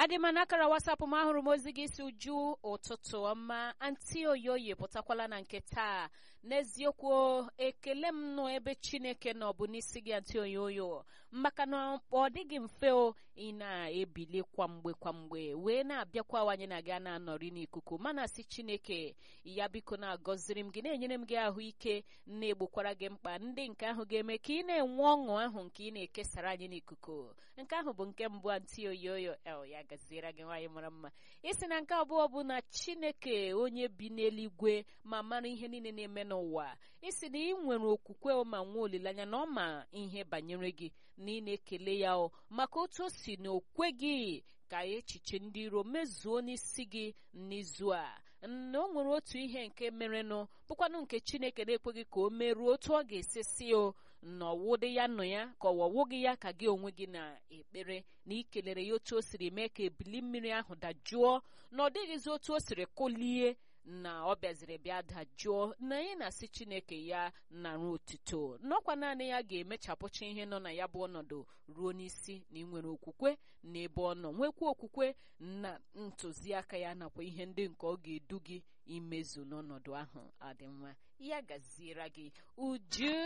adị m n'akara wasapụ m ahụrụ m ozi gị si uju ụtụtụ ọma anti oyoye pụtakwala na nke taa n'eziokwu ekele m nọ ebe chineke nọ bụ n'isi gị anti oyoyo maka na ọ dịghị mfe o ị na-ebili kwamgbe kwamgbe wee na-abịakwa wanye na gị na-anọrị n'ikuku mana si chineke ya biko na-agọziri m gị na-enyere m gị ahụike na-egbokwara gị mkpa ndị nke ahụ ga-eme ka ị na-enwe ọṅụ ahụ nke ị na-ekesara anyị n'ikuku nke ahụ bụ nke mbụ anti oyoyo el ya gaziere gị nwaanyị mara mma isi na nke abụọ bụ na chineke onye bi n'eluigwe ma mara ihe niile na-eme n'ụwa isi na ị nwere okwukwe ma nwee olileanya na ọ ma ihe banyere gị na ị na-ekele ya o maka otu o si na okwe gị ka echiche ndị iro mezuo n'isi gị n'izu a na o nwere otu ihe nke merenụ bụkwanụ nke chineke na-ekweghị ka o meruo otu ọ ga-esi si o na ọwụdị ya nọ ya ka ọwọwụghị ya ka gị onwe gị na-ekpere na ikelere ya otu o siri mee ka ebili mmiri ahụ dajụọ na ọ dịghịzi otu o siri kụlie na ọ bịaziri bịa dajụọ na anyị na-asị chineke ya nara otuto n'ọkwa naanị ya ga-emechapụcha ihe nọ na ya bụ ọnọdụ ruo n'isi na ịnwere okwukwe n'ebe ọ nọ nwekwa okwukwe na ntụziaka ya nakwa ihe ndị nke ọ ga-edu gị imezu n'ọnọdụ ahụ adị mma ya gaziere gị uju